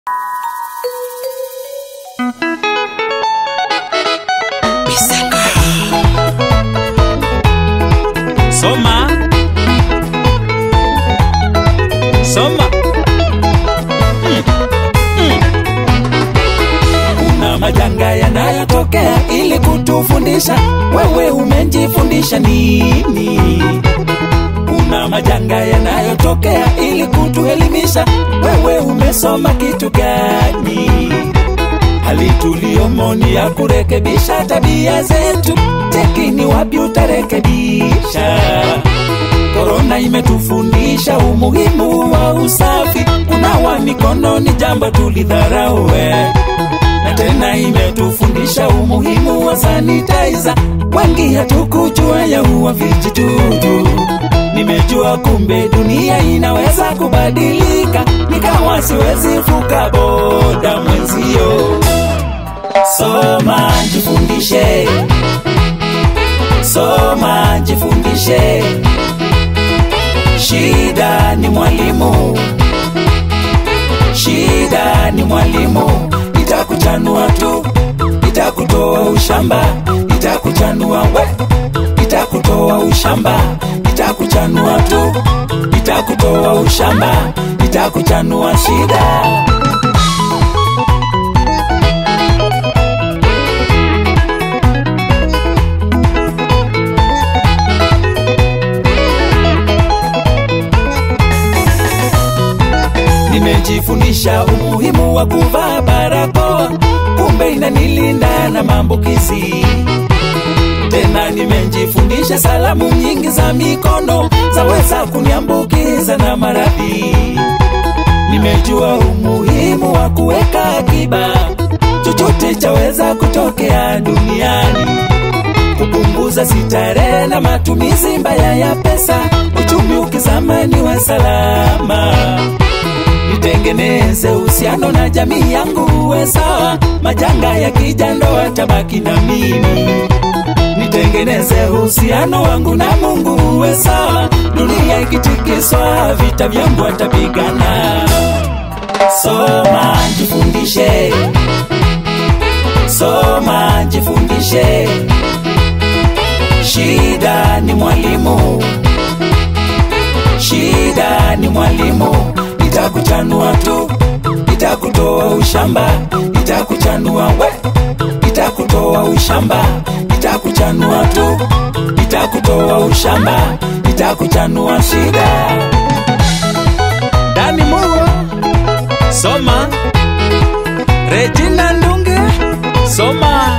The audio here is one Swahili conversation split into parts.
Soma. Soma. Mm. Mm. Kuna majanga yanayotokea ili kutufundisha, wewe umejifundisha nini? Kuna majanga yanayotokea ili kutuelimisha, wewe umesoma kitu gani? Hali tuliyomo ni ya kurekebisha tabia zetu, tekini wapi utarekebisha? Korona imetufundisha umuhimu wa usafi, kunawa mikono ni jambo tulidharau, we. na tena imetufundisha umuhimu wa sanitizer, wengi hatukujua ya huwa vijidudu. Nimejua kumbe dunia inaweza kubadilika, nikawa siwezi fuka boda mwenzio. Soma jifundishe, soma jifundishe. Shida ni mwalimu, shida ni mwalimu. Itakuchanua tu, itakutoa ushamba, itakuchanua we, itakutoa ushamba, itakuchanua tu, itakutoa ushamba, itakuchanua shida. Nimejifundisha umuhimu wa kuvaa barakoa, kumbe inanilinda na maambukizi. Tena nimejifundisha salamu nyingi za mikono zaweza kuniambukiza na maradhi. Nimejua umuhimu wa kuweka akiba, chochote chaweza kutokea duniani kupunguza sitarehe na matumizi mbaya ya pesa, uchumi ukizama niwe salama. Nitengeneze uhusiano na jamii yangu uwe sawa, majanga yakija ndoa tabaki na mimi. Nitengeneze uhusiano wangu na Mungu uwe sawa, dunia ikitikiswa, vita vyangu atapigana. Soma jifundishe, soma jifundishe. Shida ni mwalimu, shida ni mwalimu. Itakuchanua tu, itakutoa ushamba, itakuchanua we, itakutoa ushamba, itakuchanua tu, itakutoa ushamba, itakuchanua shida. Dani Mugo, soma. Regina Ndunge, soma.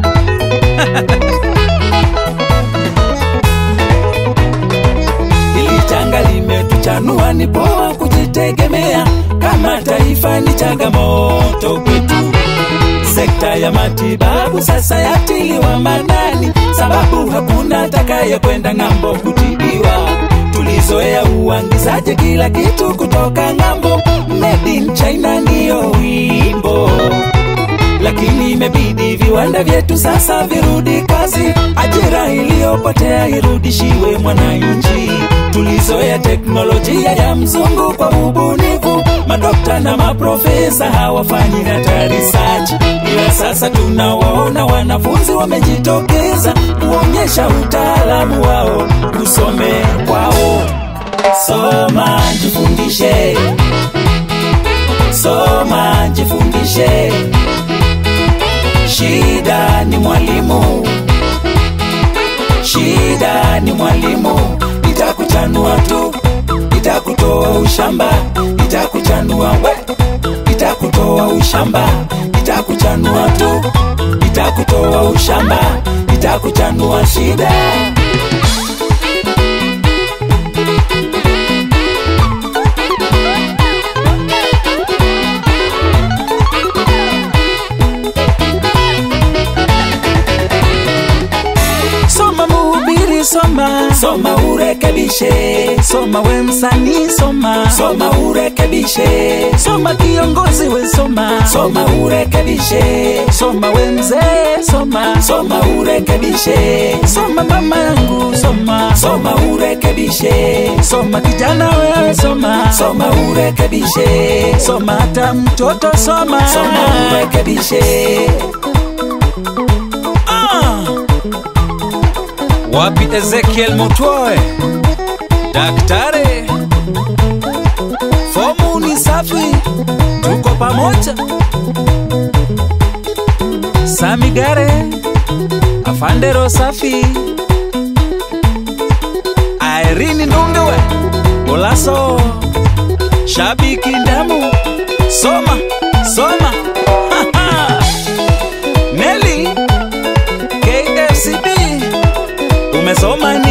Hili janga limetuchanua, ni poa kujitegemea. Kama taifa ni changamoto kwetu. Sekta ya matibabu sasa yatiliwa manani, sababu hakuna atakaye kwenda ng'ambo kutibiwa. Tulizoea uangizaji kila kitu kutoka ng'ambo, made in China ndiyo wimbo lakini imebidi viwanda vyetu sasa virudi kazi, ajira iliyopotea irudishiwe mwananchi. Tulizoea teknolojia ya mzungu kwa ubunifu, madokta na maprofesa hawafanyi hata research, ila sasa tunawaona wanafunzi wamejitokeza kuonyesha utaalamu wao, kusome kwao. Soma jifundishe, soma jifundishe. Shida ni mwalimu, shida ni mwalimu. Itakuchanua tu, itakutoa ushamba, itakuchanua we, itakutoa ushamba, itakuchanua tu, itakutoa ushamba, itakuchanua shida. Soma mhubiri, soma soma urekebishe soma we msanii soma soma urekebishe soma kiongozi we soma soma urekebishe soma we mzee soma soma urekebishe soma mama yangu soma soma urekebishe soma kijana wewe soma soma urekebishe soma hata mtoto soma soma urekebishe Ah! wapi ezekiel mutwoe daktari fomu ni safi tuko pamoja samigare afandero safi airini ndungewe ulaso shabiki ndamu soma soma Nelly KFCB umesoma ni